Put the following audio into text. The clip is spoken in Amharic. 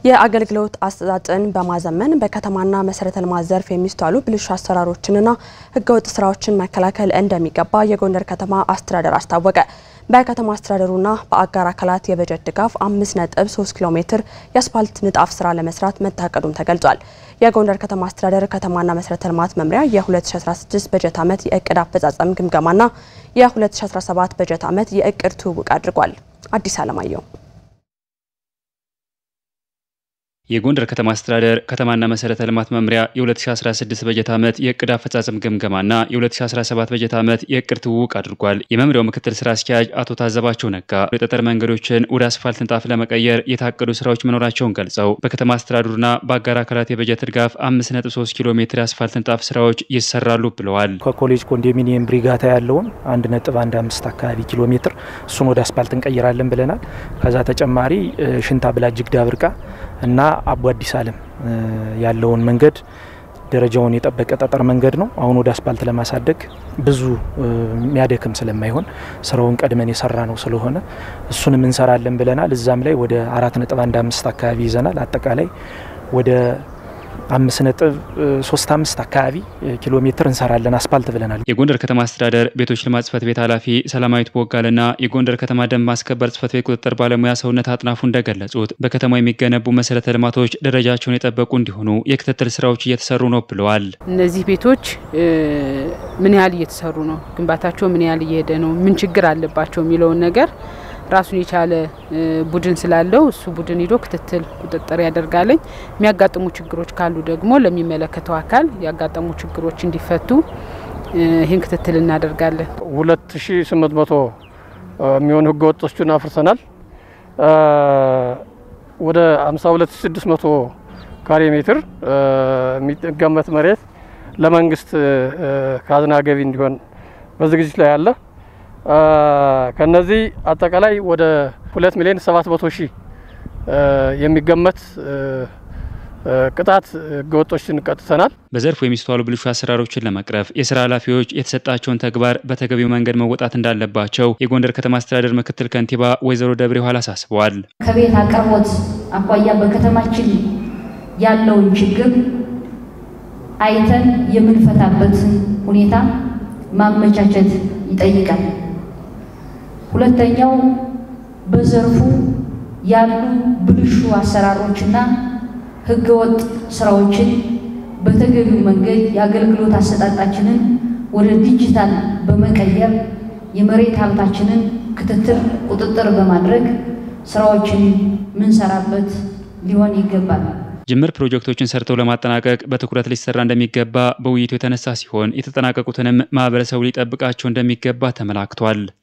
የአገልግሎት አሰጣጥን በማዘመን በከተማና መሰረተ ልማት ዘርፍ የሚስተዋሉ ብልሹ አሰራሮችንና ህገወጥ ስራዎችን መከላከል እንደሚገባ የጎንደር ከተማ አስተዳደር አስታወቀ። በከተማ አስተዳደሩና በአጋር አካላት የበጀት ድጋፍ 5.3 ኪሎ ሜትር የአስፋልት ንጣፍ ስራ ለመስራት መታቀዱም ተገልጿል። የጎንደር ከተማ አስተዳደር ከተማና መሰረተ ልማት መምሪያ የ2016 በጀት ዓመት የእቅድ አፈጻጸም ግምገማና የ2017 በጀት ዓመት የእቅድ ትውውቅ አድርጓል። አዲስ አለማየሁ የጎንደር ከተማ አስተዳደር ከተማና መሰረተ ልማት መምሪያ የ2016 በጀት ዓመት የእቅድ አፈጻጸም ግምገማና የ2017 በጀት ዓመት የእቅድ ትውውቅ አድርጓል። የመምሪያው ምክትል ስራ አስኪያጅ አቶ ታዘባቸው ነጋ የጠጠር መንገዶችን ወደ አስፋልት ንጣፍ ለመቀየር የታቀዱ ስራዎች መኖራቸውን ገልጸው በከተማ አስተዳደሩና በአጋር አካላት የበጀት ድጋፍ 5.3 ኪሎ ሜትር የአስፋልት ንጣፍ ስራዎች ይሰራሉ ብለዋል። ከኮሌጅ ኮንዶሚኒየም ብሪጋታ ያለውን 1.15 አካባቢ ኪሎ ሜትር እሱን ወደ አስፋልት እንቀይራለን ብለናል። ከዛ ተጨማሪ ሽንታ ብላጅግ ዳብርቃ እና አቡ አዲስ አለም ያለውን መንገድ ደረጃውን የጠበቀ ጠጠር መንገድ ነው። አሁን ወደ አስፓልት ለማሳደግ ብዙ የሚያደክም ስለማይሆን ስራውን ቀድመን የሰራ ነው ስለሆነ እሱንም እንሰራለን ብለናል። እዛም ላይ ወደ አራት ነጥብ አንድ አምስት አካባቢ ይዘናል። አጠቃላይ ወደ አምስት ነጥብ ሶስት አምስት አካባቢ ኪሎ ሜትር እንሰራለን አስፓልት ብለናል። የጎንደር ከተማ አስተዳደር ቤቶች ልማት ጽሕፈት ቤት ኃላፊ ሰላማዊት ቦጋልና የጎንደር ከተማ ደንብ ማስከበር ጽሕፈት ቤት ቁጥጥር ባለሙያ ሰውነት አጥናፉ እንደገለጹት በከተማው የሚገነቡ መሰረተ ልማቶች ደረጃቸውን የጠበቁ እንዲሆኑ የክትትል ስራዎች እየተሰሩ ነው ብለዋል። እነዚህ ቤቶች ምን ያህል እየተሰሩ ነው፣ ግንባታቸው ምን ያህል እየሄደ ነው፣ ምን ችግር አለባቸው የሚለውን ነገር ራሱን የቻለ ቡድን ስላለው እሱ ቡድን ሂዶ ክትትል ቁጥጥር ያደርጋለኝ። የሚያጋጥሙ ችግሮች ካሉ ደግሞ ለሚመለከተው አካል ያጋጠሙ ችግሮች እንዲፈቱ ይህን ክትትል እናደርጋለን። ሁለት ሺ ስምንት መቶ የሚሆኑ ህገ ወጦችን አፍርሰናል። ወደ ሀምሳ ሁለት ሺ ስድስት መቶ ካሬ ሜትር የሚገመት መሬት ለመንግስት ካዝና ገቢ እንዲሆን በዝግጅት ላይ አለ። ከነዚህ አጠቃላይ ወደ ሁለት ሚሊዮን ሰባት መቶ ሺህ የሚገመት ቅጣት ህገወጦችን ቀጥተናል። በዘርፉ የሚስተዋሉ ብልሹ አሰራሮችን ለመቅረፍ የስራ ኃላፊዎች የተሰጣቸውን ተግባር በተገቢው መንገድ መወጣት እንዳለባቸው የጎንደር ከተማ አስተዳደር ምክትል ከንቲባ ወይዘሮ ደብሬ ኋላ አሳስበዋል። ከቤት አቅርቦት አኳያ በከተማችን ያለውን ችግር አይተን የምንፈታበትን ሁኔታ ማመቻቸት ይጠይቃል። ሁለተኛው በዘርፉ ያሉ ብልሹ አሰራሮችና ህገወጥ ስራዎችን በተገቢው መንገድ የአገልግሎት አሰጣጣችንን ወደ ዲጂታል በመቀየር የመሬት ሀብታችንን ክትትል፣ ቁጥጥር በማድረግ ስራዎችን ምንሰራበት ሊሆን ይገባል። ጅምር ፕሮጀክቶችን ሰርተው ለማጠናቀቅ በትኩረት ሊሰራ እንደሚገባ በውይይቱ የተነሳ ሲሆን የተጠናቀቁትንም ማህበረሰቡ ሊጠብቃቸው እንደሚገባ ተመላክቷል።